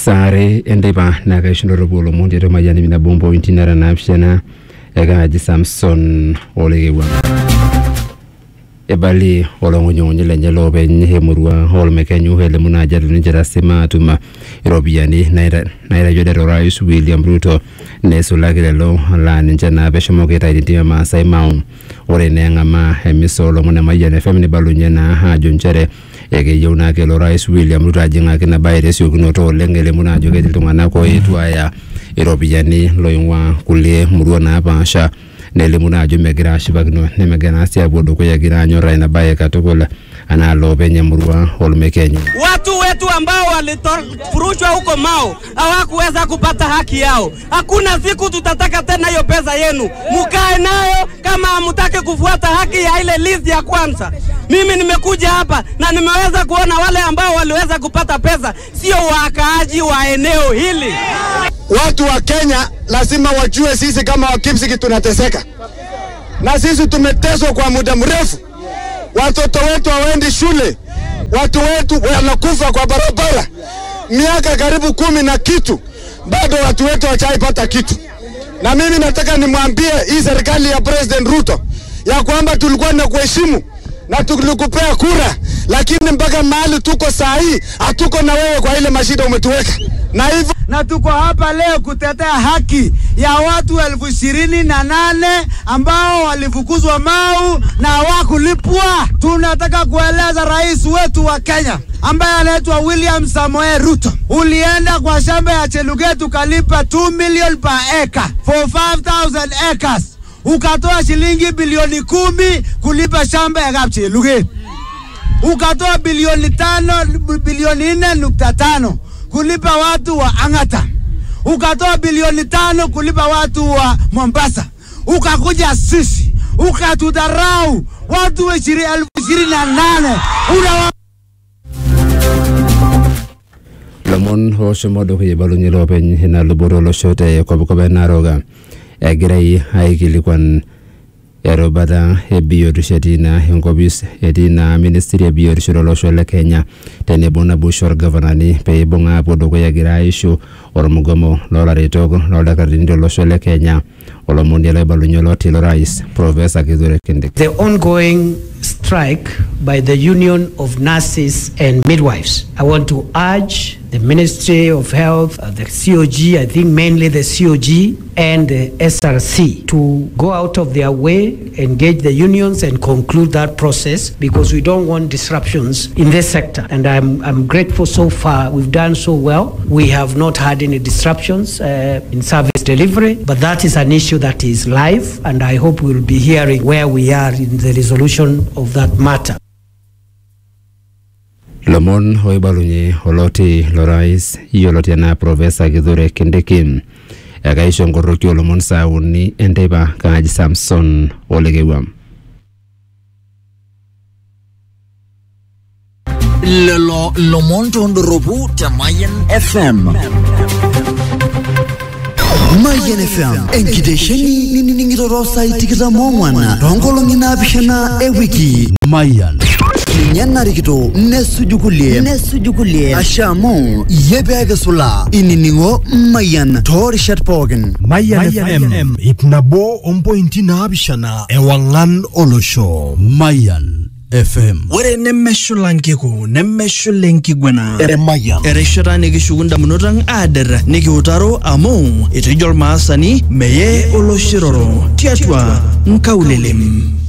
sare enteipa naa kaishunoropu olomon tiatua mayian ip nabo mpointi nara naapishana ekaaji samson olekewua ebali olong'unying'unyi lenye loopeny emurua olmekenyu elimu naajo etu ninche tasima atum iropiyiani naita- naitayio det orais william ruto neisulaki lelo laa ninche naa peshomoki aitayu tentim e maasai mau ore naa eng'amaa emisa olomon e mayian fm nibalunye naa ajo nchere ekeyieu naa kelo rais william ruto ajing'aki ina baye tesiokinoto oleng elimu naa ajo ketii iltung'anak oetuo aya iropiyiani loing'ua kulie murua napaasha nelimu naa ajo megira ashipakino nemegira naa sii apuo dukuya egira anyorraa ina baye katukul anaa loopeny emurua olmekenyu Watu wetu ambao walifurushwa huko Mao hawakuweza kupata haki yao. Hakuna siku tutataka tena hiyo pesa yenu, mukae nayo kama hamutaki kufuata haki ya ile list ya kwanza. Mimi nimekuja hapa na nimeweza kuona wale ambao waliweza kupata pesa sio wakaaji wa eneo hili. Watu wa Kenya lazima wajue sisi kama Wakipsiki tunateseka, na sisi tumeteswa kwa muda mrefu. Watoto wetu hawaendi shule, watu wetu wanakufa kwa barabara, miaka karibu kumi na kitu, bado watu wetu hawajaipata kitu. Na mimi nataka nimwambie hii serikali ya President Ruto ya kwamba tulikuwa na kuheshimu na tulikupea kura, lakini mpaka mahali tuko saa hii hatuko na wewe kwa ile mashida umetuweka, na hivyo na tuko hapa leo kutetea haki ya watu elfu ishirini na nane ambao walifukuzwa Mau na hawakulipwa. Tunataka kueleza rais wetu wa Kenya ambaye anaitwa William Samoei Ruto, ulienda kwa shamba ya Cheluget ukalipa 2 million per acre for 5000 acres, ukatoa shilingi bilioni kumi kulipa shamba ya Kapcheluget ukatoa bilioni tano bilioni nne nukta tano kulipa watu wa Ang'ata, ukatoa bilioni tano kulipa watu wa Mombasa, ukakuja sisi ukatudharau watu wa ishiri- elfu ishirini na nane unawa lomon oshomo dukuya ibalunye loopeny ina luboto olosho te kopkop e naroga egirai aikilikuan erubata e biotisho etii naa enkopis etii naa ministry e biotisho tolosho le kenya tenebo naboisho orgavanani pee ibung aapuo dukuya egira aishu ormugomo loolaretok loldakitarini tolosho le kenya olomoni loibalunye lotii lorais profesa kithure kindiki the ongoing strike by the Union of Nurses and Midwives. I want to urge the Ministry of Health, uh, the COG, I think mainly the COG and the SRC to go out of their way, engage the unions and conclude that process because we don't want disruptions in this sector. And I'm, I'm grateful so far. We've done so well. We have not had any disruptions uh, in service delivery, but that is an issue that is live and I hope we'll be hearing where we are in the resolution of that matter. lomon oibalunye oloti lorais yioloti enaa profesa kithure kindiki ekaisho nkoroki olomon saa uni enteipa kaaji samson olekewua lelo lomon tondoropu te Mayen FM. Mayian FM enkitesheni ninining'ito saai tikitam oong'wan toonkolong'i naapishana ewiki Mayian ninye narikito nesuju kulie nesuju kulie asha amu iyie peekisula inining'o Mayian toorishat pookin Mayan, FM, ip nabo ompointi naapishana ewang'an olosho Mayan FM Ore nemeshula nkiku nemeshula enkiguana Mayan erishata nikishuku ndamunot ang aader nikiutaro amu etejo ormaasani meye oloshiroro tiatua nkaulelem